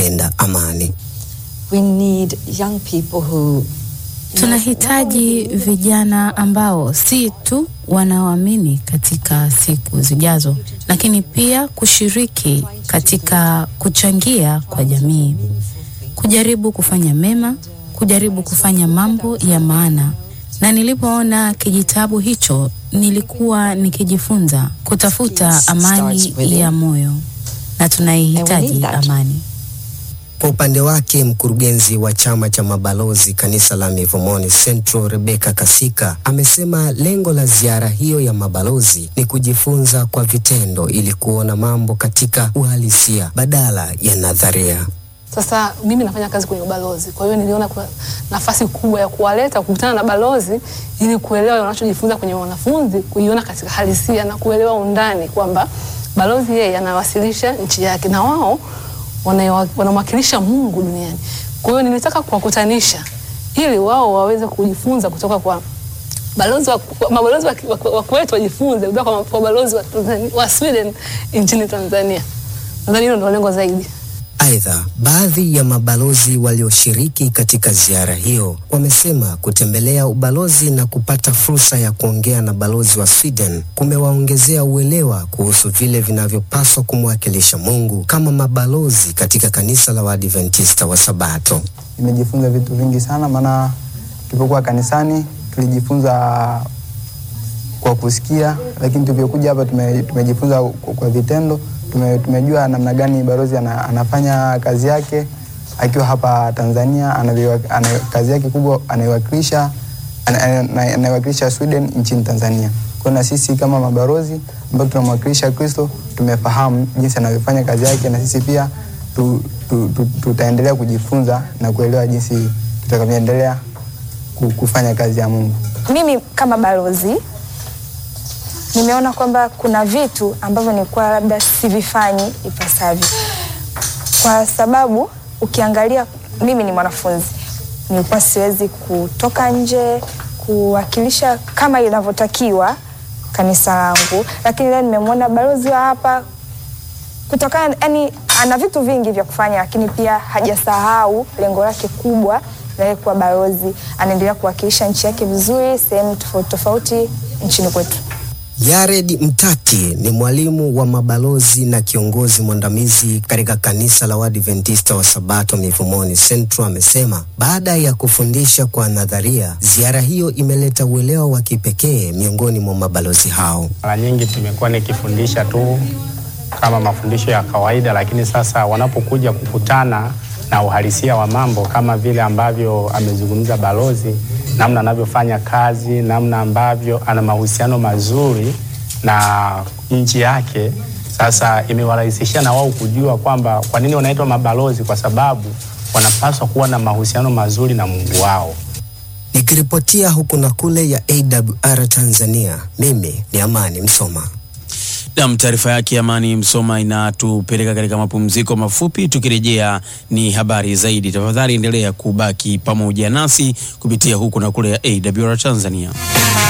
enda amani. We need young people who Tunahitaji vijana ambao si tu wanaoamini katika siku zijazo, lakini pia kushiriki katika kuchangia kwa jamii, kujaribu kufanya mema, kujaribu kufanya mambo ya maana. Na nilipoona kijitabu hicho, nilikuwa nikijifunza kutafuta amani ya moyo, na tunaihitaji amani. Kwa upande wake mkurugenzi wa chama cha mabalozi kanisa la Mivumoni Central Rebecca Kasika amesema lengo la ziara hiyo ya mabalozi ni kujifunza kwa vitendo ili kuona mambo katika uhalisia badala ya nadharia. Sasa mimi nafanya kazi kwenye ubalozi, kwa hiyo niliona kuna nafasi kubwa ya kuwaleta kukutana na balozi ili kuelewa wanachojifunza kwenye wanafunzi, kuiona katika halisia na kuelewa undani kwamba balozi yeye anawasilisha nchi yake na wao wanamwakilisha Mungu duniani. Kwa hiyo nilitaka kuwakutanisha ili wao waweze kujifunza kutoka kwa balozi wa, mabalozi wa, wa, wa kwetu wajifunze kutoka kwa, kwa balozi wa, wa Sweden nchini Tanzania. Nadhani hilo ndio lengo zaidi. Aidha, baadhi ya mabalozi walioshiriki katika ziara hiyo wamesema kutembelea ubalozi na kupata fursa ya kuongea na balozi wa Sweden kumewaongezea uelewa kuhusu vile vinavyopaswa kumwakilisha Mungu kama mabalozi katika kanisa la Waadventista wa Sabato. Nimejifunza vitu vingi sana, maana tulipokuwa kanisani tulijifunza kwa kusikia, lakini tulivyokuja hapa tume, tumejifunza kwa vitendo tume, tumejua namna gani balozi ana, anafanya kazi yake akiwa hapa Tanzania anavyo, ana, kazi yake kubwa anaiwakilisha anaiwakilisha Sweden nchini Tanzania. Kwa na sisi kama mabalozi ambao tunamwakilisha Kristo tumefahamu jinsi anavyofanya kazi yake, na sisi pia tu, tu, tu, tutaendelea kujifunza na kuelewa jinsi tutakavyoendelea kufanya kazi ya Mungu. Mimi kama balozi nimeona kwamba kuna vitu ambavyo nilikuwa labda sivifanyi ipasavyo, kwa sababu ukiangalia, mimi ni mwanafunzi, nilikuwa siwezi kutoka nje kuwakilisha kama inavyotakiwa kanisa langu, lakini leo nimemwona balozi wa hapa kutokana, yani ana vitu vingi vya kufanya, lakini pia hajasahau lengo lake kubwa la kuwa balozi. Anaendelea kuwakilisha nchi yake vizuri sehemu tofauti tofauti nchini kwetu. Yared Mtati ni mwalimu wa mabalozi na kiongozi mwandamizi katika kanisa la Waadventista wa Sabato Mivumoni Central amesema baada ya kufundisha kwa nadharia, ziara hiyo imeleta uelewa wa kipekee miongoni mwa mabalozi hao. Mara nyingi tumekuwa nikifundisha tu kama mafundisho ya kawaida, lakini sasa wanapokuja kukutana na uhalisia wa mambo kama vile ambavyo amezungumza balozi, namna anavyofanya kazi, namna ambavyo ana mahusiano mazuri na nchi yake. Sasa imewarahisishia na wao kujua kwamba kwa nini wanaitwa mabalozi, kwa sababu wanapaswa kuwa na mahusiano mazuri na Mungu wao. Nikiripotia huku na kule ya AWR Tanzania, mimi ni Amani Msoma. Nam, taarifa yake Amani Msoma inatupeleka katika mapumziko mafupi. Tukirejea ni habari zaidi. Tafadhali endelea kubaki pamoja nasi kupitia huku na kule ya AWR Tanzania.